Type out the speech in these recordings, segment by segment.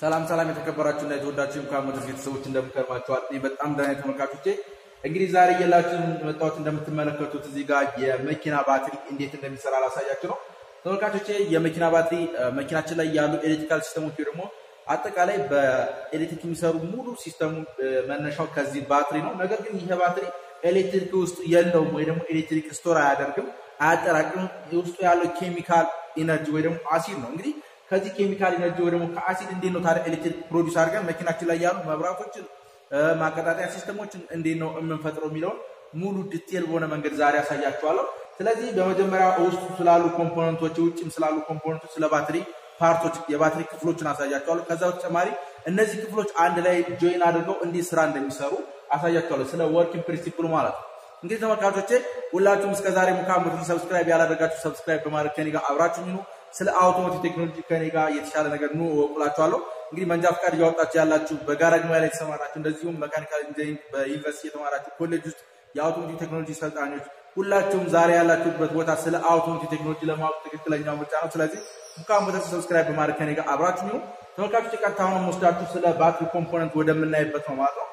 ሰላም ሰላም የተከበራችሁ እና የተወዳችሁ እንኳን ሞተርስ ቤተሰቦች እንደምከርማችኋል። እኔ በጣም ደህና ተመልካቾቼ፣ እንግዲህ ዛሬ እየላችሁ መጣሁት እንደምትመለከቱት እዚህ ጋር የመኪና ባትሪ እንዴት እንደሚሰራ ላሳያችሁ ነው ተመልካቾቼ። የመኪና ባትሪ መኪናችን ላይ ያሉ ኤሌክትሪካል ሲስተሞች ወይ ደግሞ አጠቃላይ በኤሌክትሪክ የሚሰሩ ሙሉ ሲስተሙ መነሻው ከዚህ ባትሪ ነው። ነገር ግን ይሄ ባትሪ ኤሌክትሪክ ውስጥ የለውም ወይ ደግሞ ኤሌክትሪክ ስቶር አያደርግም፣ አያጠራቅምም። ውስጡ ያለው ኬሚካል ኢነርጂ ወይ ደግሞ አሲድ ነው እንግዲህ ከዚህ ኬሚካል ኢነርጂ ወይ ደግሞ ከአሲድ እንዴት ነው ታዲያ ኤሌክትሪክ ፕሮዲስ አድርገን መኪናችን ላይ ያሉ መብራቶችን ማቀጣጠያ ሲስተሞችን እንዴት ነው የምንፈጥረው የሚለውን ሙሉ ዲቴል በሆነ መንገድ ዛሬ ያሳያችኋለሁ። ስለዚህ በመጀመሪያ ውስጡ ስላሉ ኮምፖነንቶች፣ ውጭም ስላሉ ኮምፖነንቶች፣ ስለ ባትሪ ፓርቶች፣ የባትሪ ክፍሎችን አሳያችኋለሁ። ከዛ በተጨማሪ እነዚህ ክፍሎች አንድ ላይ ጆይን አድርገው እንዴት ስራ እንደሚሰሩ አሳያችኋለሁ። ስለ ወርኪንግ ፕሪንሲፕሉ ማለት ነው። እንግዲህ ተመልካቾቼ ሁላችሁም እስከዛሬ ሙካ ሞተር ሰብስክራይብ ያላደረጋችሁ ሰብስክራይብ በማድረግ ከኔ ጋር አብራችሁ ይኑ። ስለ አውቶሞቲቭ ቴክኖሎጂ ከኔ ጋር የተሻለ ነገር ኑ እወቁላችኋለሁ። እንግዲህ መንጃ ፈቃድ እያወጣችሁ ያላችሁ፣ በጋራጅ ሙያ ላይ የተሰማራችሁ፣ እንደዚሁም መካኒካል ኢንጂኒሪንግ በዩኒቨርሲቲ የተማራችሁ፣ ኮሌጅ ውስጥ የአውቶሞቲቭ ቴክኖሎጂ ሰልጣኞች ሁላችሁም ዛሬ ያላችሁበት ቦታ ስለ አውቶሞቲቭ ቴክኖሎጂ ለማወቅ ትክክለኛው ምርጫ ነው። ስለዚህ ሙካ ሞተር ሰብስክራይብ በማድረግ ከኔ ጋር አብራችሁ ይኑ። ተመልካቾች ቀጥታ አሁን ወስዳችሁ ስለ ባትሪ ኮምፖነንት ወደምናይበት ነው ማለት ነው።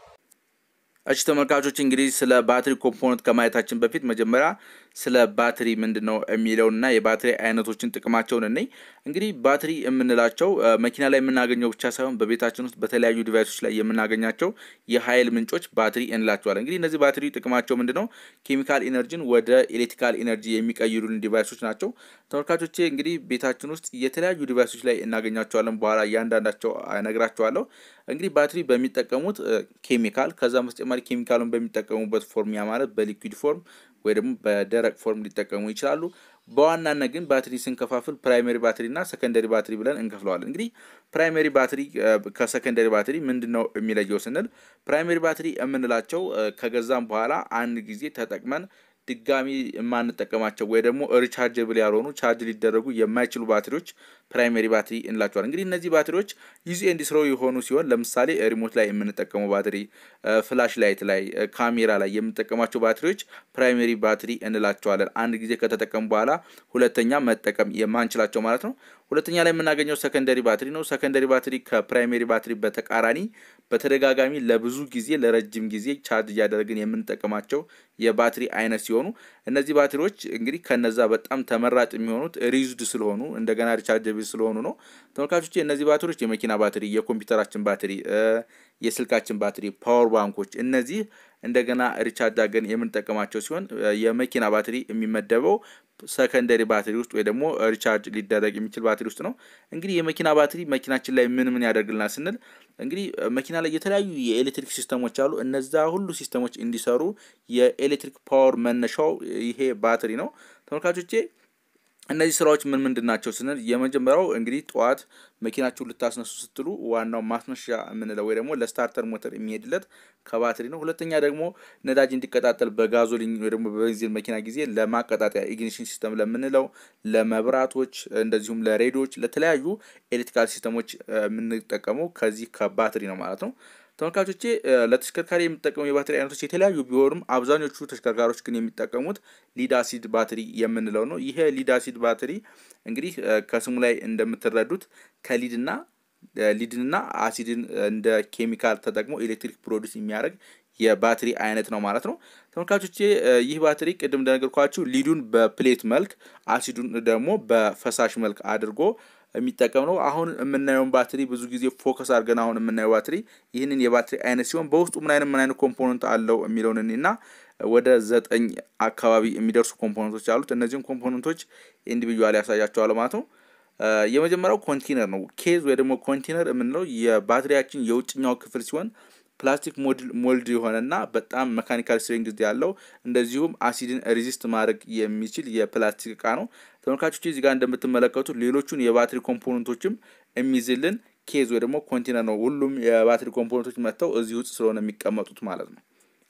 እሺ ተመልካቾች እንግዲህ ስለ ባትሪ ኮምፖነንት ከማየታችን በፊት መጀመሪያ ስለ ባትሪ ምንድን ነው የሚለውንና የባትሪ አይነቶችን ጥቅማቸውን እነይ። እንግዲህ ባትሪ የምንላቸው መኪና ላይ የምናገኘው ብቻ ሳይሆን በቤታችን ውስጥ በተለያዩ ዲቫይሶች ላይ የምናገኛቸው የኃይል ምንጮች ባትሪ እንላቸዋለን። እንግዲህ እነዚህ ባትሪ ጥቅማቸው ምንድን ነው? ኬሚካል ኢነርጂን ወደ ኤሌክትሪካል ኢነርጂ የሚቀይሩልን ዲቫይሶች ናቸው። ተመልካቾቼ እንግዲህ ቤታችን ውስጥ የተለያዩ ዲቫይሶች ላይ እናገኛቸዋለን። በኋላ እያንዳንዳቸው እነግራቸዋለሁ። እንግዲህ ባትሪ በሚጠቀሙት ኬሚካል ከዛም በተጨማሪ ኬሚካሉን በሚጠቀሙበት ፎርም ያ ማለት በሊኩዊድ ፎርም ወይ ደግሞ በደረቅ ፎርም ሊጠቀሙ ይችላሉ። በዋናነት ግን ባትሪ ስንከፋፍል ፕራይመሪ ባትሪ እና ሰከንደሪ ባትሪ ብለን እንከፍለዋለን። እንግዲህ ፕራይመሪ ባትሪ ከሰከንደሪ ባትሪ ምንድን ነው የሚለየው ስንል ፕራይመሪ ባትሪ የምንላቸው ከገዛም በኋላ አንድ ጊዜ ተጠቅመን ድጋሚ የማንጠቀማቸው ወይ ደግሞ ሪቻርጀብል ያልሆኑ ቻርጅ ሊደረጉ የማይችሉ ባትሪዎች ፕራይመሪ ባትሪ እንላቸዋል። እንግዲህ እነዚህ ባትሪዎች ዩዝ ኤንድ ስሮ የሆኑ ሲሆን ለምሳሌ ሪሞት ላይ የምንጠቀመው ባትሪ፣ ፍላሽ ላይት ላይ፣ ካሜራ ላይ የምንጠቀማቸው ባትሪዎች ፕራይመሪ ባትሪ እንላቸዋለን። አንድ ጊዜ ከተጠቀሙ በኋላ ሁለተኛ መጠቀም የማንችላቸው ማለት ነው። ሁለተኛ ላይ የምናገኘው ሰከንደሪ ባትሪ ነው። ሰከንደሪ ባትሪ ከፕራይሜሪ ባትሪ በተቃራኒ በተደጋጋሚ ለብዙ ጊዜ ለረጅም ጊዜ ቻርጅ እያደረግን የምንጠቀማቸው የባትሪ አይነት ሲሆኑ እነዚህ ባትሪዎች እንግዲህ ከነዛ በጣም ተመራጭ የሚሆኑት ሪዩዝድ ስለሆኑ እንደገና ሪቻርጀብል ስለሆኑ ነው። ተመልካቾች እነዚህ ባትሪዎች የመኪና ባትሪ፣ የኮምፒውተራችን ባትሪ፣ የስልካችን ባትሪ፣ ፓወር ባንኮች እነዚህ እንደገና ሪቻርጅ አድርገን የምንጠቀማቸው ሲሆን የመኪና ባትሪ የሚመደበው ሰከንደሪ ባትሪ ውስጥ ወይ ደግሞ ሪቻርጅ ሊደረግ የሚችል ባትሪ ውስጥ ነው። እንግዲህ የመኪና ባትሪ መኪናችን ላይ ምን ምን ያደርግልናል ስንል እንግዲህ መኪና ላይ የተለያዩ የኤሌክትሪክ ሲስተሞች አሉ። እነዛ ሁሉ ሲስተሞች እንዲሰሩ የኤሌክትሪክ ፓወር መነሻው ይሄ ባትሪ ነው። ተመልካቾቼ እነዚህ ስራዎች ምን ምንድን ናቸው ስንል የመጀመሪያው እንግዲህ ጠዋት መኪናችሁን ልታስነሱ ስትሉ ዋናው ማስነሻ የምንለው ወይ ደግሞ ለስታርተር ሞተር የሚሄድለት ከባትሪ ነው። ሁለተኛ ደግሞ ነዳጅ እንዲቀጣጠል በጋዞሊን ወይ ደግሞ በቤንዚን መኪና ጊዜ ለማቀጣጠያ ኢግኒሽን ሲስተም ለምንለው ለመብራቶች፣ እንደዚሁም ለሬዲዮች፣ ለተለያዩ ኤሌክትሪካል ሲስተሞች የምንጠቀመው ከዚህ ከባትሪ ነው ማለት ነው። ተመልካቾቼ ለተሽከርካሪ የሚጠቀሙ የባትሪ አይነቶች የተለያዩ ቢሆኑም አብዛኞቹ ተሽከርካሪዎች ግን የሚጠቀሙት ሊድ አሲድ ባትሪ የምንለው ነው። ይሄ ሊድ አሲድ ባትሪ እንግዲህ ከስሙ ላይ እንደምትረዱት ከሊድና ሊድንና አሲድን እንደ ኬሚካል ተጠቅሞ ኤሌክትሪክ ፕሮዲስ የሚያደርግ የባትሪ አይነት ነው ማለት ነው። ተመልካቾቼ ይህ ባትሪ ቅድም እንደነገርኳችሁ ሊዱን በፕሌት መልክ አሲዱን ደግሞ በፈሳሽ መልክ አድርጎ የሚጠቀም ነው። አሁን የምናየውን ባትሪ ብዙ ጊዜ ፎከስ አድርገን አሁን የምናየው ባትሪ ይህንን የባትሪ አይነት ሲሆን በውስጡ ምን አይነት ምን አይነት ኮምፖነንት አለው የሚለውን እና ወደ ዘጠኝ አካባቢ የሚደርሱ ኮምፖነንቶች አሉት። እነዚህም ኮምፖነንቶች ኢንዲቪጁዋል ያሳያቸዋል ማለት ነው። የመጀመሪያው ኮንቴነር ነው። ኬዝ ወይ ደግሞ ኮንቴነር የምንለው የባትሪያችን የውጭኛው ክፍል ሲሆን ፕላስቲክ ሞልድ የሆነና በጣም መካኒካል ስትሬንግዝ ያለው እንደዚሁም አሲድን ሬዚስት ማድረግ የሚችል የፕላስቲክ እቃ ነው። ተመልካቾች እዚህ ጋር እንደምትመለከቱ ሌሎቹን የባትሪ ኮምፖነንቶችም የሚይዝልን ኬዝ ወይ ደግሞ ኮንቴነር ነው። ሁሉም የባትሪ ኮምፖነንቶች መጥተው እዚህ ውስጥ ስለሆነ የሚቀመጡት ማለት ነው።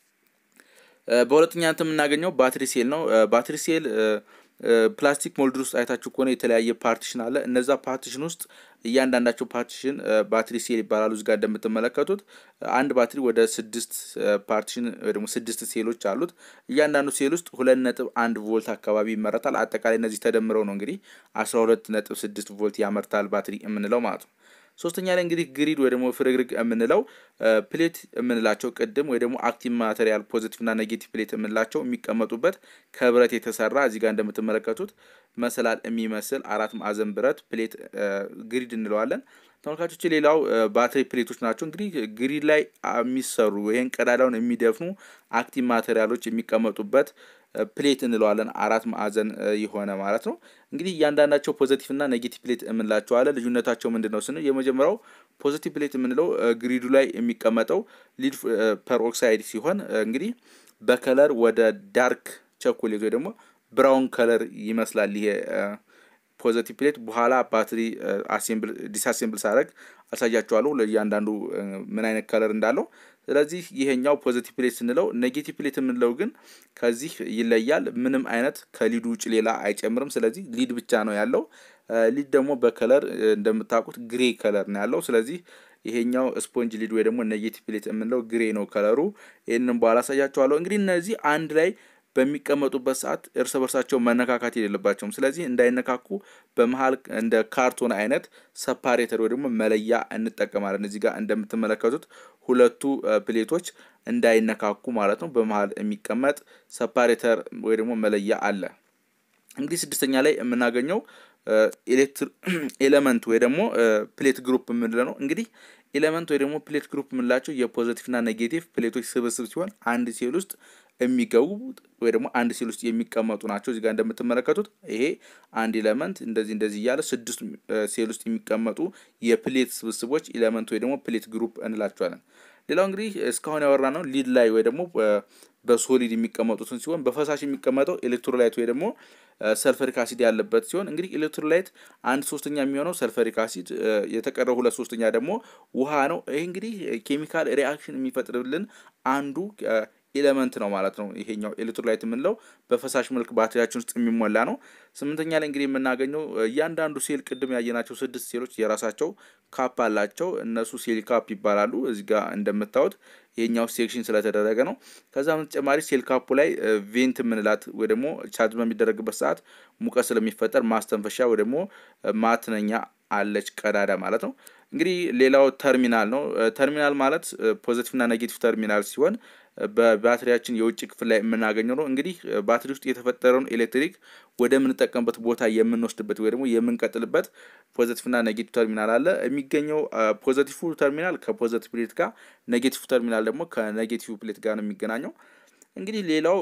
በሁለተኛ እንትን የምናገኘው ባትሪ ሴል ነው። ባትሪ ሴል ፕላስቲክ ሞልድ ውስጥ አይታችሁ ከሆነ የተለያየ ፓርቲሽን አለ። እነዛ ፓርቲሽን ውስጥ እያንዳንዳቸው ፓርቲሽን ባትሪ ሴል ይባላሉ። እዚጋ እንደምትመለከቱት አንድ ባትሪ ወደ ስድስት ፓርቲሽን ወይ ደግሞ ስድስት ሴሎች አሉት። እያንዳንዱ ሴል ውስጥ ሁለት ነጥብ አንድ ቮልት አካባቢ ይመረታል። አጠቃላይ እነዚህ ተደምረው ነው እንግዲህ አስራ ሁለት ነጥብ ስድስት ቮልት ያመርታል ባትሪ የምንለው ማለት ነው። ሶስተኛ ላይ እንግዲህ ግሪድ ወይ ደግሞ ፍርግርግ የምንለው ፕሌት የምንላቸው ቅድም ወይ ደግሞ አክቲቭ ማቴሪያል ፖዚቲቭ እና ኔጌቲቭ ፕሌት የምንላቸው የሚቀመጡበት ከብረት የተሰራ እዚህ ጋር እንደምትመለከቱት መሰላል የሚመስል አራት ማዕዘን ብረት ፕሌት ግሪድ እንለዋለን። ተመልካቾች ሌላው ባትሪ ፕሌቶች ናቸው። እንግዲህ ግሪድ ላይ የሚሰሩ ይህን ቀዳዳውን የሚደፍኑ አክቲቭ ማቴሪያሎች የሚቀመጡበት ፕሌት እንለዋለን። አራት ማዕዘን የሆነ ማለት ነው። እንግዲህ እያንዳንዳቸው ፖዘቲቭ እና ኔጌቲቭ ፕሌት የምንላቸዋለን። ልዩነታቸው ምንድን ነው ስንል የመጀመሪያው ፖዘቲቭ ፕሌት የምንለው ግሪዱ ላይ የሚቀመጠው ሊድ ፐርኦክሳይድ ሲሆን እንግዲህ በከለር ወደ ዳርክ ቸኮሌት ወይ ደግሞ ብራውን ከለር ይመስላል ይሄ ፖዘቲቭ ፕሌት በኋላ ባትሪ አሴምብል ዲስአሴምብል ሳደርግ አሳያቸዋለሁ ለእያንዳንዱ ምን አይነት ከለር እንዳለው። ስለዚህ ይሄኛው ፖዘቲቭ ፕሌት ስንለው፣ ኔጌቲቭ ፕሌት የምንለው ግን ከዚህ ይለያል። ምንም አይነት ከሊዱ ውጭ ሌላ አይጨምርም። ስለዚህ ሊድ ብቻ ነው ያለው። ሊድ ደግሞ በከለር እንደምታውቁት ግሬ ከለር ነው ያለው። ስለዚህ ይሄኛው ስፖንጅ ሊድ ወይ ደግሞ ኔጌቲቭ ፕሌት የምንለው ግሬ ነው ከለሩ። ይህንን በኋላ አሳያቸዋለሁ። እንግዲህ እነዚህ አንድ ላይ በሚቀመጡበት ሰዓት እርስ በርሳቸው መነካካት የሌለባቸውም። ስለዚህ እንዳይነካኩ በመሀል እንደ ካርቶን አይነት ሰፓሬተር ወይ ደግሞ መለያ እንጠቀማለን። እዚህ ጋር እንደምትመለከቱት ሁለቱ ፕሌቶች እንዳይነካኩ ማለት ነው። በመሀል የሚቀመጥ ሰፓሬተር ወይ ደግሞ መለያ አለ። እንግዲህ ስድስተኛ ላይ የምናገኘው ኤሌመንት ወይ ደግሞ ፕሌት ግሩፕ የምንለው ነው። እንግዲህ ኤሌመንት ወይ ደግሞ ፕሌት ግሩፕ የምንላቸው የፖዘቲቭ እና ኔጌቲቭ ፕሌቶች ስብስብ ሲሆን አንድ ሴል ውስጥ የሚገቡ ወይ ደግሞ አንድ ሴል ውስጥ የሚቀመጡ ናቸው። እዚጋ እንደምትመለከቱት ይሄ አንድ ኤሌመንት እንደዚህ እንደዚህ እያለ ስድስት ሴል ውስጥ የሚቀመጡ የፕሌት ስብስቦች ኤሌመንት ወይ ደግሞ ፕሌት ግሩፕ እንላቸዋለን። ሌላው እንግዲህ እስካሁን ያወራ ነው ሊድ ላይ ወይ ደግሞ በሶሊድ የሚቀመጡትን ሲሆን በፈሳሽ የሚቀመጠው ኤሌክትሮላይት ወይ ደግሞ ሰልፈሪክ አሲድ ያለበት ሲሆን እንግዲህ ኤሌክትሮላይት አንድ ሶስተኛ የሚሆነው ሰልፈሪክ አሲድ የተቀረው ሁለት ሶስተኛ ደግሞ ውሃ ነው። ይህ እንግዲህ ኬሚካል ሪአክሽን የሚፈጥርልን አንዱ ኤሌመንት ነው ማለት ነው። ይሄኛው ኤሌክትሮላይት የምንለው በፈሳሽ መልክ ባትሪያችን ውስጥ የሚሞላ ነው። ስምንተኛ ላይ እንግዲህ የምናገኘው እያንዳንዱ ሴል ቅድም ያየናቸው ስድስት ሴሎች የራሳቸው ካፕ አላቸው። እነሱ ሴል ካፕ ይባላሉ። እዚህ ጋር እንደምታዩት ይሄኛው ሴክሽን ስለተደረገ ነው። ከዛ በተጨማሪ ሴል ካፑ ላይ ቬንት የምንላት ወይ ደግሞ ቻርጅ በሚደረግበት ሰዓት ሙቀት ስለሚፈጠር ማስተንፈሻ ወይ ደግሞ ማትነኛ አለች ቀዳዳ ማለት ነው። እንግዲህ ሌላው ተርሚናል ነው። ተርሚናል ማለት ፖዘቲቭ እና ኔጌቲቭ ተርሚናል ሲሆን በባትሪያችን የውጭ ክፍል ላይ የምናገኘው ነው። እንግዲህ ባትሪ ውስጥ የተፈጠረውን ኤሌክትሪክ ወደ ምንጠቀምበት ቦታ የምንወስድበት ወይ ደግሞ የምንቀጥልበት ፖዘቲቭ እና ኔጌቲቭ ተርሚናል አለ። የሚገኘው ፖዘቲቭ ተርሚናል ከፖዘቲቭ ፕሌት ጋር፣ ኔጌቲቭ ተርሚናል ደግሞ ከኔጌቲቭ ፕሌት ጋር ነው የሚገናኘው። እንግዲህ ሌላው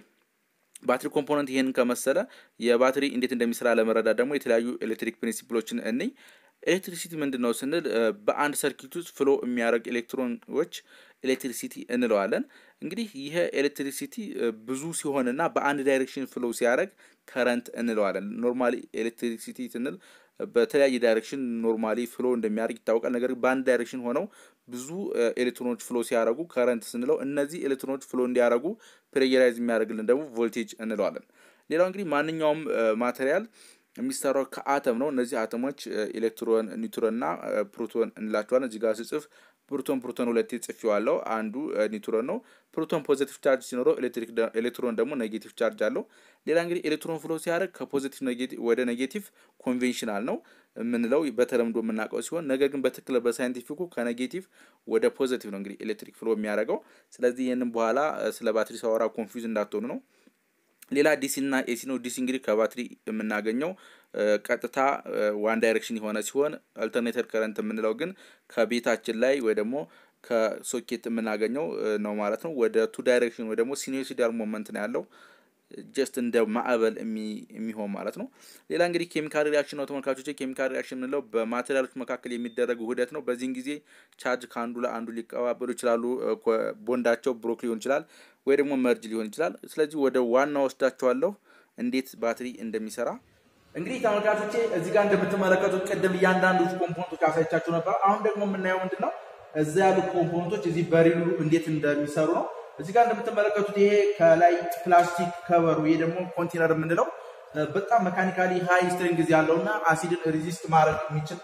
ባትሪ ኮምፖነንት ይሄንን ከመሰለ የባትሪ እንዴት እንደሚሰራ ለመረዳት ደግሞ የተለያዩ ኤሌክትሪክ ፕሪንሲፕሎችን እንይ። ኤሌክትሪሲቲ ምንድን ነው ስንል በአንድ ሰርኪት ውስጥ ፍሎ የሚያደርግ ኤሌክትሮኖች ኤሌክትሪሲቲ እንለዋለን። እንግዲህ ይህ ኤሌክትሪሲቲ ብዙ ሲሆንና በአንድ ዳይሬክሽን ፍሎ ሲያደርግ ከረንት እንለዋለን። ኖርማሊ ኤሌክትሪሲቲ ስንል በተለያየ ዳይሬክሽን ኖርማሊ ፍሎ እንደሚያደርግ ይታወቃል። ነገር ግን በአንድ ዳይሬክሽን ሆነው ብዙ ኤሌክትሮኖች ፍሎ ሲያደርጉ ከረንት ስንለው፣ እነዚህ ኤሌክትሮኖች ፍሎ እንዲያደርጉ ፕሬየራይዝ የሚያደርግልን ደግሞ ቮልቴጅ እንለዋለን። ሌላው እንግዲህ ማንኛውም ማቴሪያል የሚሰራው ከአተም ነው። እነዚህ አተሞች ኤሌክትሮን፣ ኒውትሮን እና ፕሮቶን እንላቸዋለን። እዚህ ጋር ስጽፍ ፕሮቶን ፕሮቶን ሁለቴ ጽፌዋለሁ። አንዱ ኒውትሮን ነው። ፕሮቶን ፖዚቲቭ ቻርጅ ሲኖረው ኤሌክትሮን ደግሞ ኔጌቲቭ ቻርጅ አለው። ሌላ እንግዲህ ኤሌክትሮን ፍሎ ሲያደርግ ከፖዚቲቭ ወደ ኔጌቲቭ ኮንቬንሽናል ነው የምንለው በተለምዶ የምናውቀው ሲሆን ነገር ግን በትክክል በሳይንቲፊኩ ከኔጌቲቭ ወደ ፖዚቲቭ ነው እንግዲህ ኤሌክትሪክ ፍሎ የሚያደርገው። ስለዚህ ይህንን በኋላ ስለ ባትሪ ሳወራ ኮንፊውዝ እንዳትሆኑ ነው። ሌላ ዲሲ እና ኤሲ ነው። ዲሲ እንግዲህ ከባትሪ የምናገኘው ቀጥታ ዋን ዳይሬክሽን የሆነ ሲሆን አልተርኔተር ከረንት የምንለው ግን ከቤታችን ላይ ወይ ደግሞ ከሶኬት የምናገኘው ነው ማለት ነው። ወደ ቱ ዳይሬክሽን ወይ ደግሞ ሲኖሲዳል ሞመንት ነው ያለው ጀስት እንደ ማዕበል የሚሆን ማለት ነው። ሌላ እንግዲህ ኬሚካል ሪያክሽን ነው ተመልካቾች። ኬሚካል ሪያክሽን የምንለው በማቴሪያሎች መካከል የሚደረግ ውህደት ነው። በዚህን ጊዜ ቻርጅ ከአንዱ ለአንዱ ሊቀባበሉ ይችላሉ። ቦንዳቸው ብሮክ ሊሆን ይችላል ወይ ደግሞ መርጅ ሊሆን ይችላል። ስለዚህ ወደ ዋና ወስዳቸዋለሁ እንዴት ባትሪ እንደሚሰራ እንግዲህ ተመልካቾቼ እዚህ ጋር እንደምትመለከቱት ቅድም እያንዳንዱ ኮምፖነንቶች አሳይቻችሁ ነበር። አሁን ደግሞ የምናየው ምንድን ነው እዛ ያሉት ኮምፖነንቶች እዚህ በሪሉ እንዴት እንደሚሰሩ ነው። እዚህ ጋር እንደምትመለከቱት ይሄ ከላይ ፕላስቲክ ከበሩ ይሄ ደግሞ ኮንቴነር የምንለው በጣም መካኒካሊ ሃይ ስትሬንግዝ ያለው እና አሲድን ሪዚስት ማድረግ የሚችል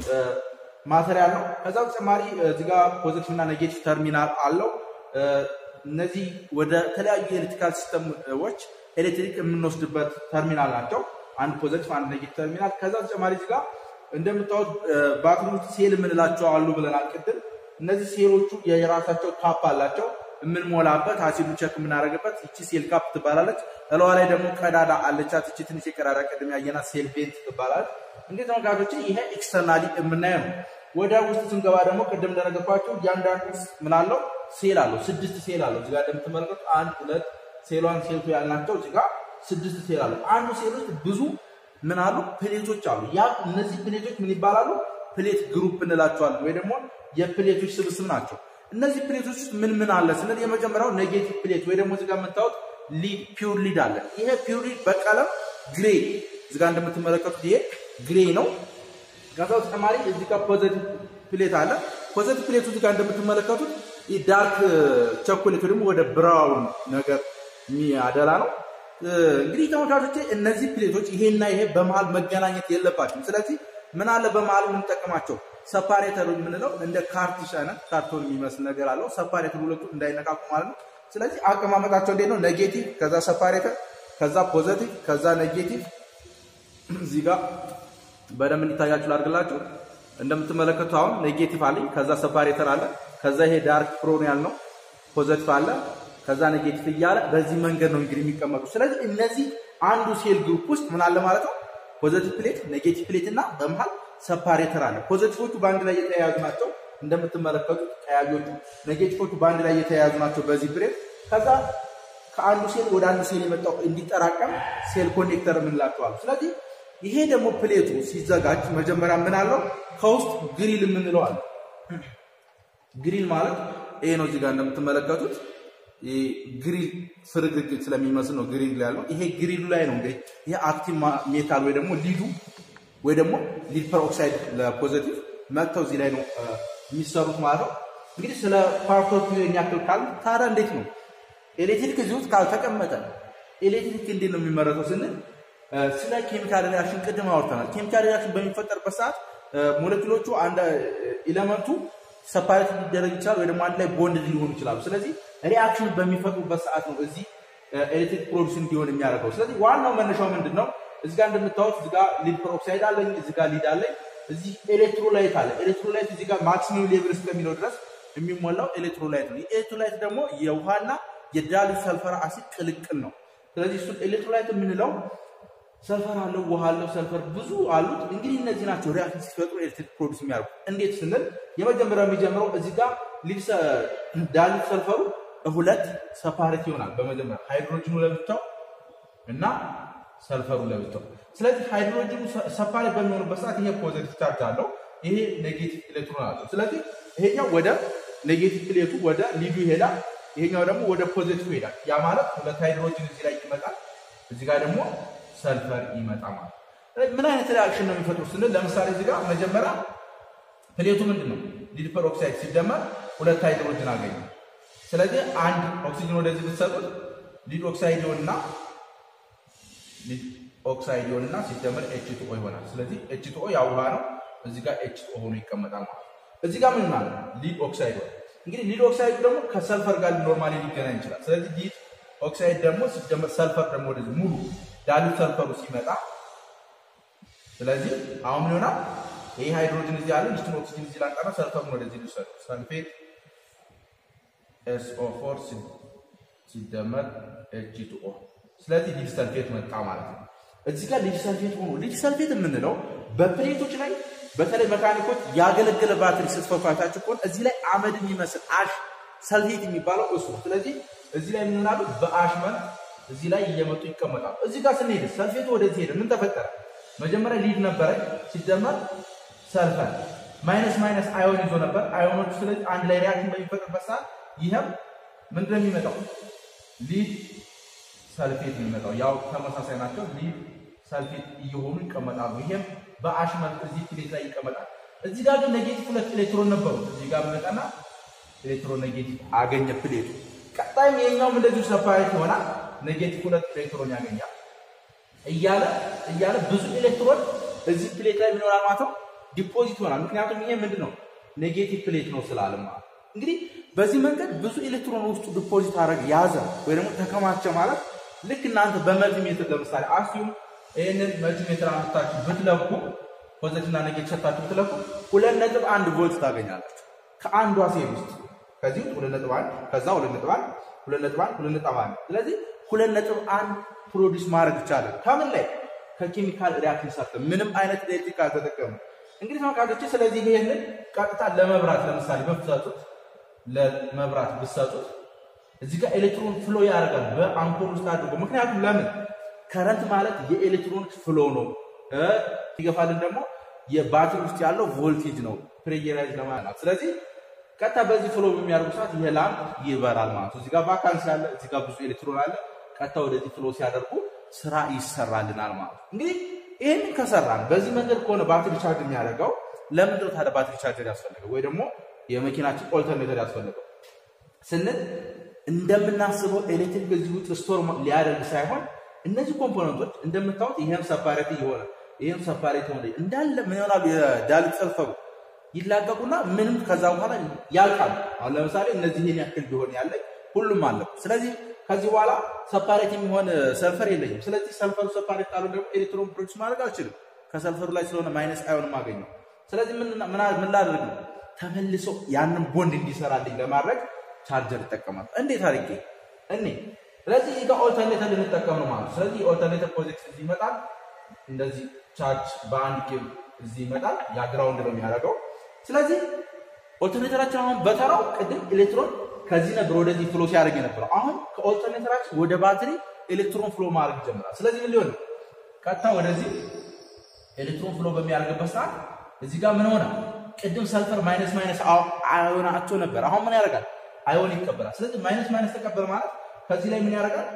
ማቴሪያል ነው። ከዛ በተጨማሪ እዚህ ጋር ፖዚቲቭ እና ኔጌቲቭ ተርሚናል አለው። እነዚህ ወደ ተለያዩ የኤሌክትሪካል ሲስተሞች ኤሌክትሪክ የምንወስድበት ተርሚናል ናቸው። አንድ ፖዘቲቭ አንድ ኔጌቲቭ ተርሚናል። ከዛ በተጨማሪ እዚህ ጋር እንደምታዩት ባትሪ ውስጥ ሴል የምንላቸው አሉ ብለናል ቅድም። እነዚህ ሴሎቹ የራሳቸው ካፕ አላቸው የምንሞላበት አሲዱ ቸክ የምናደርግበት ይቺ ሴል ካፕ ትባላለች። እለዋ ላይ ደግሞ ቀዳዳ አለቻት። ይቺ ትንሽ የቀዳዳ ቅድም ያየናት ሴል ቬንት ትባላለች። እንግዲህ ተመልካቾች ይሄ ኤክስተርናሊ የምናየው ነው። ወደ ውስጥ ስንገባ ደግሞ ቅድም እንደነገርኳቸው እያንዳንዱ ምን አለው ሴል አለው። ስድስት ሴል አለው። እዚጋ እንደምትመለከቱ አንድ ሁለት ሴሏን ሴልቱ ያልናቸው እዚጋ ስድስት ሴል አለው። አንዱ ሴል ውስጥ ብዙ ምን አሉ ፕሌቶች አሉ። ያ እነዚህ ፕሌቶች ምን ይባላሉ? ፕሌት ግሩፕ እንላቸዋለን ወይ ደግሞ የፕሌቶች ስብስብ ናቸው። እነዚህ ፕሌቶች ውስጥ ምን ምን አለ ስንል የመጀመሪያው ኔጌቲቭ ፕሌት ወይ ደግሞ እዚጋ የምታዩት ሊድ ፒውር ሊድ አለ። ይሄ ፒውር ሊድ በቀለም ግሬ እዚጋ እንደምትመለከቱት ይሄ ግሬ ነው። ከዛ በተጨማሪ እዚህ ጋር ፖዘቲቭ ፕሌት አለ። ፖዘቲቭ ፕሌቱ እዚህ ጋር እንደምትመለከቱት ዳርክ ቸኮሌት ደግሞ ወደ ብራውን ነገር የሚያደላ ነው። እንግዲህ ተመልካቾቼ እነዚህ ፕሌቶች ይሄና ይሄ በመሀል መገናኘት የለባቸውም። ስለዚህ ምን አለ በመሀል የምንጠቀማቸው ሰፓሬተር የምንለው እንደ ካርቲሽ አይነት ካርቶን የሚመስል ነገር አለው። ሰፓሬተር ሁለቱ እንዳይነቃቁ ማለት ነው። ስለዚህ አቀማመጣቸው እንዴት ነው? ኔጌቲቭ፣ ከዛ ሰፓሬተር፣ ከዛ ፖዘቲቭ፣ ከዛ ኔጌቲቭ እዚህ ጋር በደንብ እንዲታያችሁ ላድርግላችሁ። እንደምትመለከቱ አሁን ኔጌቲቭ አለኝ፣ ከዛ ሰፓሬተር አለ፣ ከዛ ይሄ ዳርክ ፕሮን ያልነው ፖዘቲቭ አለ፣ ከዛ ኔጌቲቭ እያለ በዚህ መንገድ ነው እንግዲህ የሚቀመጡ። ስለዚህ እነዚህ አንዱ ሴል ግሩፕ ውስጥ ምን አለ ማለት ነው ፖዘቲቭ ፕሌት፣ ኔጌቲቭ ፕሌት እና በመሃል ሰፓሬተር አለ። ፖዘቲቮቹ በአንድ ላይ የተያያዙ ናቸው እንደምትመለከቱት፣ ቀያዮቹ ኔጌቲቮቹ በአንድ ላይ የተያያዙ ናቸው በዚህ ፕሌት። ከዛ ከአንዱ ሴል ወደ አንዱ ሴል የመጣው እንዲጠራቀም ሴል ኮኔክተር የምንላቸዋል። ስለዚህ ይሄ ደግሞ ፕሌቱ ሲዘጋጅ መጀመሪያ ምን አለው ከውስጥ ግሪል የምንለው አለ። ግሪል ማለት ይሄ ነው። እዚህ ጋር እንደምትመለከቱት ግሪል ፍርግርግ ስለሚመስል ነው ግሪል ያለው። ይሄ ግሪሉ ላይ ነው እንግዲህ ይሄ አክቲቭ ሜታል ወይ ደግሞ ሊዱ ወይ ደግሞ ሊድ ፐርኦክሳይድ ለፖዘቲቭ መጥተው እዚህ ላይ ነው የሚሰሩት ማለት ነው። እንግዲህ ስለ ፓርቶቹ የሚያክል ካል ታዲያ እንዴት ነው ኤሌክትሪክ እዚህ ውስጥ ካልተቀመጠ ኤሌክትሪክ እንዴት ነው የሚመረተው ስንል ስለ ኬሚካል ሪያክሽን ቅድም አውርተናል። ኬሚካል ሪያክሽን በሚፈጠርበት ሰዓት ሞለኪሎቹ አንድ ኤሌመንቱ ሰፓሬት ሊደረግ ይችላል ወይ ደግሞ አንድ ላይ ቦንድ ሊሆኑ ይችላሉ። ስለዚህ ሪያክሽን በሚፈጥሩበት ሰዓት ነው እዚህ ኤሌክትሪክ ፕሮዲስ እንዲሆን የሚያደርገው። ስለዚህ ዋናው መነሻው ምንድን ነው? እዚህ ጋር እንደምታዩት እዚህ ጋር ሊድ ፐርኦክሳይድ አለኝ፣ እዚህ ጋር ሊድ አለኝ፣ እዚህ ኤሌክትሮላይት አለ። ኤሌክትሮላይት እዚህ ጋር ማክሲመም ሌቭል እስከሚለው ድረስ የሚሞላው ኤሌክትሮላይት ነው። ኤሌክትሮላይት ደግሞ የውሃና የዳሊ ሰልፈር አሲድ ቅልቅል ነው። ስለዚህ እሱን ኤሌክትሮላይት የምንለው ሰልፈር አለው፣ ውሃ አለው፣ ሰልፈር ብዙ አሉት። እንግዲህ እነዚህ ናቸው ሪያክሽን ሲፈጥሩ ኤሌክትሪክ ፕሮዲስ የሚያደርጉ። እንዴት ስንል የመጀመሪያው የሚጀምረው እዚህ ጋር ዳሊ ሰልፈሩ ሁለት ሰፓሬት ይሆናል። በመጀመሪያ ሃይድሮጅኑ ለብቻው እና ሰልፈሩ ለብቻው። ስለዚህ ሃይድሮጅኑ ሰፓሬት በሚሆኑበት ሰዓት ይሄ ፖዘቲቭ ቻርጅ አለው፣ ይሄ ኔጌቲቭ ኤሌክትሮን አለው። ስለዚህ ይሄኛው ወደ ኔጌቲቭ ፕሌቱ ወደ ሊዱ ይሄዳል፣ ይሄኛው ደግሞ ወደ ፖዘቲቭ ይሄዳል። ያ ማለት ሁለት ሃይድሮጅን እዚህ ላይ ይመጣል፣ እዚህ ጋር ደግሞ ሰልፈር ይመጣ ማለት ምን አይነት ሪአክሽን ነው የሚፈጥሩ ስንል ለምሳሌ እዚህ ጋር መጀመሪያ ፕሌቱ ምንድን ነው ሊድ ፐርኦክሳይድ ሲደመር ሁለት ሃይድሮጅን አገኘ። ስለዚህ አንድ ኦክሲጅን ወደዚህ ብትሰጡት ሊድ ኦክሳይድ ይሆንና ሊድ ኦክሳይድ ይሆንና ሲደመር ኤች ቱ ኦ ይሆናል። ስለዚህ ኤች ቱ ኦ ያው ውሃ ነው። እዚህ ጋር ኤች ቱ ኦ ሆኖ ይቀመጣል ማለት እዚህ ጋር ምን ማለት ሊድ ኦክሳይድ ሆነ። እንግዲህ ሊድ ኦክሳይድ ደግሞ ከሰልፈር ጋር ኖርማሊ ሊገናኝ ይችላል። ስለዚህ ሊድ ኦክሳይድ ደግሞ ሲደመር ሰልፈር ደግሞ ወደዚህ ሙሉ ዳሉት ሰልፈሩ ሲመጣ ስለዚህ አሁን ምን ይሆናል? ይህ ሃይድሮጅን እዚህ አለ፣ ይችን ኦክሲጅን እዚህ ላንጠራ፣ ሰልፈሩን ወደዚህ ልውሰድ። ሰልፌት ኤስኦ ፎር ሲደመር ኤች ቱ ኦ። ስለዚህ ሊድ ሰልፌት መጣ ማለት ነው። እዚህ ጋር ሊድ ሰልፌት ሆኖ ሊድ ሰልፌት የምንለው በፕሌቶች ላይ በተለይ መካኒኮች ያገለገለ ባትሪ ስትፈቷታችሁ ከሆነ እዚህ ላይ አመድ የሚመስል አሽ ሰልፌት የሚባለው እሱ ነው። ስለዚህ እዚህ ላይ ምን ይሆናሉ? በአሽ መልክ እዚህ ላይ እየመጡ ይቀመጣሉ። እዚህ ጋር ስንሄድ ሰልፌቱ ወደዚህ ሄደ። ምን ተፈጠረ? መጀመሪያ ሊድ ነበረ ሲደመር ሰልፈር ማይነስ ማይነስ አዮን ይዞ ነበር አዮኖቹ። ስለዚህ አንድ ላይ ሪያክሽን በሚፈጥርበት ሰዓት ይህም ምንድን ነው የሚመጣው? ሊድ ሰልፌት የሚመጣው ያው ተመሳሳይ ናቸው። ሊድ ሰልፌት እየሆኑ ይቀመጣሉ። ይሄም በአሽ መልክ እዚህ ፕሌት ላይ ይቀመጣል። እዚህ ጋር ግን ኔጌቲቭ ሁለት ኤሌክትሮን ነበሩ። እዚህ ጋር መጣና ኤሌክትሮን ኔጌቲቭ አገኘ ፕሌቱ። ቀጣይም የኛውም እንደዚሁ ሰፓሬት ይሆናል። ኔጌቲቭ ሁለት ኤሌክትሮን ያገኛል እያለ እያለ ብዙ ኤሌክትሮን እዚህ ፕሌት ላይ ምን ይሆናል ማለት ነው ዲፖዚት ይሆናል። ምክንያቱም ይሄ ምንድን ነው ኔጌቲቭ ፕሌት ነው ስላለ ማለት እንግዲህ በዚህ መንገድ ብዙ ኤሌክትሮን ውስጡ ዲፖዚት አደረግ ያዘ ወይ ደግሞ ተከማቸ ማለት ልክ እናንተ በመልቲሜትር ለምሳሌ አስዩም ይህንን መልቲሜትር አምጥታችሁ ብትለኩ ፖዘቲቭ እና ኔጌቲቭ ሰጥታችሁ ብትለኩ ሁለት ነጥብ አንድ ቮልት ታገኛላችሁ ከአንዷ ሴል ውስጥ ከዚህ ውስጥ ሁለት ነጥብ አንድ ከዛ ሁለት ነጥብ አንድ ሁለት ነጥብ አንድ ሁለት ነጥብ አንድ ስለዚህ ሁለት ነጥብ አንድ ፕሮዲስ ማድረግ ይቻላል። ከምን ላይ ከኬሚካል ሪያክሽን ሰርተ ምንም አይነት ኤሌክትሪክ አልተጠቀሙ። እንግዲህ ተመልካቾች ስለዚህ ይሄንን ቀጥታ ለመብራት ለምሳሌ ብትሰጡት ለመብራት ብትሰጡት እዚህ ጋር ኤሌክትሮን ፍሎ ያደርጋል በአምፖል ውስጥ አድርጎ። ምክንያቱም ለምን ከረንት ማለት የኤሌክትሮን ፍሎ ነው። ይገፋልን ደግሞ የባትሪ ውስጥ ያለው ቮልቴጅ ነው ፕሬየራይዝ ለማለት ስለዚህ ቀጥታ በዚህ ፍሎ በሚያደርጉ ሰዓት ይሄ ላምፕ ይበራል ማለት ነው። እዚህ ጋር ቫካንሲ አለ፣ እዚህ ጋር ብዙ ኤሌክትሮን አለ። ቀጥታ ወደዚህ ፍሎ ሲያደርጉ ስራ ይሰራልናል ማለት ነው። እንግዲህ ይህንን ከሰራን በዚህ መንገድ ከሆነ ባትሪ ቻርጅ የሚያደርገው ለምንድነው ታዲያ ባትሪ ቻርጀር ያስፈልገው ወይ ደግሞ የመኪናችን ኦልተርኔተር ያስፈልገው ስንል እንደምናስበው ኤሌክትሪክ እዚህ ውስጥ ስቶር ሊያደርግ ሳይሆን እነዚህ ኮምፖነንቶች እንደምታዩት ይህም ሰፓሬት የሆነ ይህም ሰፓሬት የሆነ እንዳለ ምን ይሆናሉ የዳልክ ሰልፈሩ ይላቀቁና ምንም ከዛ በኋላ ያልቃሉ። አሁን ለምሳሌ እነዚህ ይህን ያክል ቢሆን ያለኝ ሁሉም አለቁ። ስለዚህ ከዚህ በኋላ ሰፓሬት የሚሆን ሰልፈር የለኝም። ስለዚህ ሰልፈሩ ሰፓሬት ካሉ ደግሞ ኤሌክትሮን ፕሮዲስ ማድረግ አልችልም። ከሰልፈሩ ላይ ስለሆነ ማይነስ አዮን ማገኘው። ስለዚህ ምን ላድርግ ነው ተመልሶ ያንን ቦንድ እንዲሰራልኝ ለማድረግ ቻርጀር ይጠቀማል። እንዴት አድርጌ እኔ ስለዚህ እዚህ ጋር ኦልተርኔተር ልንጠቀም ነው ማለት ነው። ስለዚህ ኦልተርኔተር ፕሮጀክት እዚህ ይመጣል። እንደዚህ ቻርጅ በአንድ ኬብል እዚህ ይመጣል። ያ ግራውንድ ነው የሚያደርገው። ስለዚህ ኦልተርኔተራችን አሁን በተራው ቅድም ኤሌክትሮን ከዚህ ነበር ወደዚህ ፍሎ ሲያደርግ የነበረው። አሁን ከኦልተርኔተራችን ወደ ባትሪ ኤሌክትሮን ፍሎ ማድረግ ይጀምራል። ስለዚህ ምን ሊሆን ቀጥታ ወደዚህ ኤሌክትሮን ፍሎ በሚያደርግበት ሰዓት እዚህ ጋር ምን ሆነ? ቅድም ሰልፈር ማይነስ ማይነስ አዮናቸው ነበር። አሁን ምን ያደርጋል? አዮን ይቀበላል። ስለዚህ ማይነስ ማይነስ ተቀበል ማለት ከዚህ ላይ ምን ያደርጋል?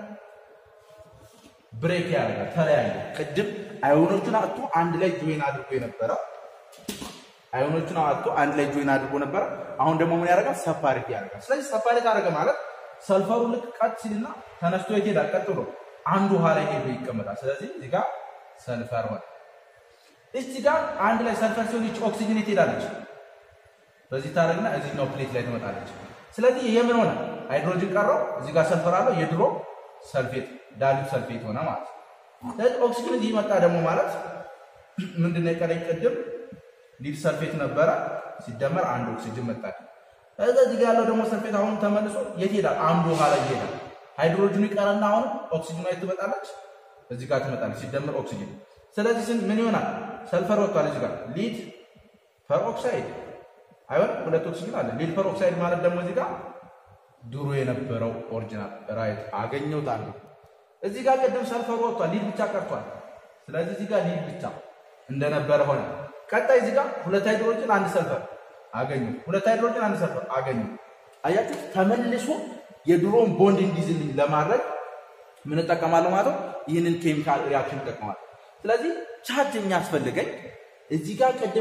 ብሬክ ያደርጋል። ተለያየ። ቅድም አዮኖቹን አጥቶ አንድ ላይ ጆይን አድርጎ የነበረ አዮኖቹን አጥቶ አንድ ላይ ጆይን አድርጎ ነበረ። አሁን ደግሞ ምን ያደርጋል? ሰፓሬት ያደርጋል። ስለዚህ ሰፓሬት አደረገ ማለት ሰልፈሩ ልክ ቀጥ ሲልና ተነስቶ ይሄዳል። ቀጥ ብሎ አንዱ ውሃ ላይ ሄዶ ይቀመጣል። ስለዚህ እዚህ ጋር ሰልፈር ሆነ። እዚህ ጋር አንድ ላይ ሰልፈር ሲሆን ይች ኦክሲጅን ትሄዳለች። በዚህ ታደርግና እዚህኛው ፕሌት ላይ ትመጣለች። ስለዚህ ይሄ ምን ሆነ? ሃይድሮጅን ቀረው። እዚህ ጋር ሰልፈር አለው። የድሮ ሰልፌት ዳሊብ ሰልፌት ሆነ ማለት ነው። ስለዚህ ኦክሲጅን እዚህ መጣ ደግሞ ማለት ምንድነው የቀረኝ? ቅድም ሊድ ሰልፌት ነበረ ሲደመር አንድ ኦክሲጅን መጣ። ከዛ እዚህ ጋር ያለው ደግሞ ሰልፌት አሁን ተመልሶ የት ይሄዳል? አንዱ ውሃ ላይ ይሄዳል። ሃይድሮጅኑ ይቀረና አሁን ኦክሲጅኗ የት ትመጣለች? እዚህ ጋር ትመጣለች ሲደመር ኦክሲጅን። ስለዚህ ስን ምን ይሆናል? ሰልፈር ወጥቷል። እዚህ ጋር ሊድ ፐር ኦክሳይድ አይሆን ሁለት ኦክሲጅን አለ። ሊድ ፐር ኦክሳይድ ማለት ደግሞ እዚህ ጋር ድሮ የነበረው ኦሪጂናል ራይት አገኘሁት አንዱ። እዚህ ጋር ቅድም ሰልፈሩ ወጥቷል፣ ሊድ ብቻ ቀርቷል። ስለዚህ እዚህ ጋር ሊድ ብቻ እንደነበረ ሆነ። ቀጣይ እዚህ ጋር ሁለት ሃይድሮጅን አንድ ሰልፈር አገኙ። ሁለት ሃይድሮጅን አንድ ሰልፈር አገኙ። አያችሁ፣ ተመልሶ የድሮን ቦንድ እንዲዝልኝ ለማድረግ ምን እጠቀማለሁ ማለት ነው? ይህንን ኬሚካል ሪያክሽን እጠቀማለሁ። ስለዚህ ቻርጅ የሚያስፈልገኝ እዚህ ጋር ቅድም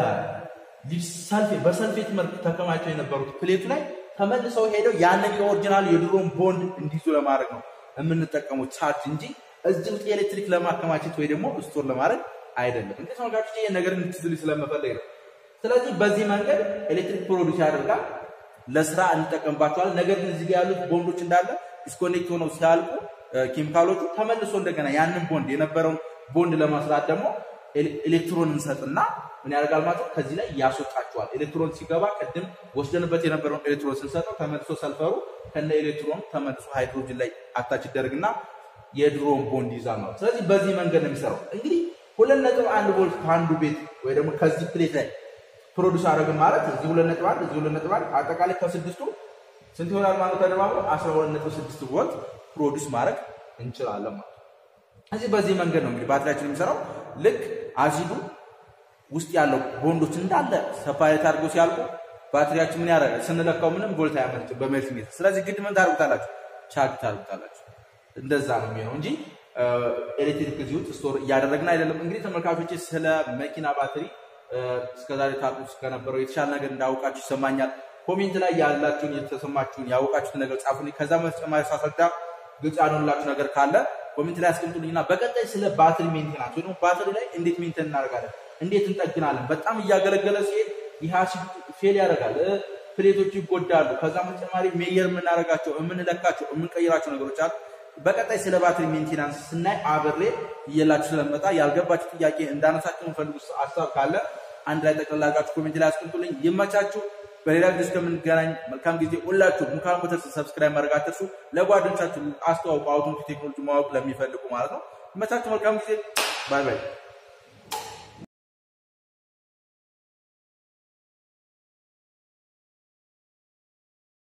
በሰልፌት መልክ ተከማቸው የነበሩት ፕሌቱ ላይ ተመልሰው ሄደው ያንን የኦሪጂናል የድሮን ቦንድ እንዲይዙ ለማድረግ ነው የምንጠቀመው ቻርጅ እንጂ እዚህ ውስጥ ኤሌክትሪክ ለማከማቸት ወይ ደግሞ ስቶር ለማድረግ አይደለም። እንግዲህ ተመልካቾች ይህን ነገር እንድትዝሉ ስለመፈለግ ነው። ስለዚህ በዚህ መንገድ ኤሌክትሪክ ፕሮዲስ ያደርጋል፣ ለስራ እንጠቀምባቸዋለን። ነገር ግን እዚህ ጋር ያሉት ቦንዶች እንዳለ ዲስኮኔክት ሆነው ሲያልቁ ኬሚካሎቹ ተመልሶ እንደገና ያንን ቦንድ የነበረውን ቦንድ ለመስራት ደግሞ ኤሌክትሮን እንሰጥና ምን ያደርጋል ማለት ነው ከዚህ ላይ ያስወጣቸዋል። ኤሌክትሮን ሲገባ ቅድም ወስደንበት የነበረውን ኤሌክትሮን ስንሰጠው ተመልሶ ሰልፈሩ ከነ ኤሌክትሮን ተመልሶ ሃይድሮጅን ላይ አታች ይደረግና የድሮን ቦንድ ይዛል ማለት። ስለዚህ በዚህ መንገድ ነው የሚሰራው። እንግዲህ ሁለት ነጥብ አንድ ቮልት ከአንዱ ቤት ወይ ደግሞ ከዚህ ፕሌት ላይ ፕሮዲስ አደረግን ማለት እዚህ ሁለት ነጥብ አንድ እዚህ ሁለት ነጥብ አንድ አጠቃላይ ከስድስቱ ስንት ይሆናል ማለት ተደማምሮ አስራ ሁለት ነጥብ ስድስት ቮልት ፕሮዲስ ማድረግ እንችላለን ማለት ነው። እዚህ በዚህ መንገድ ነው እንግዲህ ባትሪያችን የሚሰራው ልክ አሲዱ ውስጥ ያለው ቦንዶች እንዳለ ሰፓሬት አድርጎ ሲያልቁ ባትሪያችን ምን ያደርጋል? ስንለካው ምንም ቮልት አያመርጭም በሜልት ሜትር። ስለዚህ ግድ ምን ታደርጉታላችሁ? ቻርጅ ታደርጉታላችሁ። እንደዛ ነው የሚሆነው እንጂ ኤሌክትሪክ እዚህ ውስጥ ስቶር እያደረግን አይደለም። እንግዲህ ተመልካቾች ስለ መኪና ባትሪ እስከዛሬ ታውቁ ከነበረው የተሻለ ነገር እንዳውቃችሁ ይሰማኛል። ኮሜንት ላይ ያላችሁን የተሰማችሁን ያወቃችሁትን ነገር ጻፉልኝ። ከዛ በተጨማሪ ሳስረዳ ግልጽ ያልሆንላችሁ ነገር ካለ ኮሜንት ላይ አስቀምጡልኝና በቀጣይ ስለ ባትሪ ሜንቴናንስ ወይ ደግሞ ባትሪ ላይ እንዴት ሜንቴን እናደርጋለን እንዴት እንጠግናለን? በጣም እያገለገለ ሲሄድ ይህ አሲድ ፌል ያደርጋል፣ ፕሌቶች ይጎዳሉ። ከዛ በተጨማሪ ሜየር የምናደርጋቸው የምንለካቸው የምንቀይራቸው ነገሮች አሉ። በቀጣይ ስለ ባትሪ ሜንቴናንስ ስናይ አብሬ እየላችሁ ስለመጣ ያልገባችሁ ጥያቄ እንዳነሳችሁ የምፈልጉ ሀሳብ ካለ አንድ ላይ ጠቅላላ አድርጋችሁ ኮሜንት ላይ አስቀምጡልኝ። ይመቻችሁ። በሌላ ጊዜ እስከምንገናኝ መልካም ጊዜ። ሁላችሁ ሙካን ሞተርስ ሰብስክራይብ ማድረግ አትርሱ። ለጓደኞቻችሁ አስተዋውቁ፣ አውቶሞቲቭ ቴክኖሎጂ ማወቅ ለሚፈልጉ ማለት ነው። ይመቻችሁ። መልካም ጊዜ። ባይ ባይ።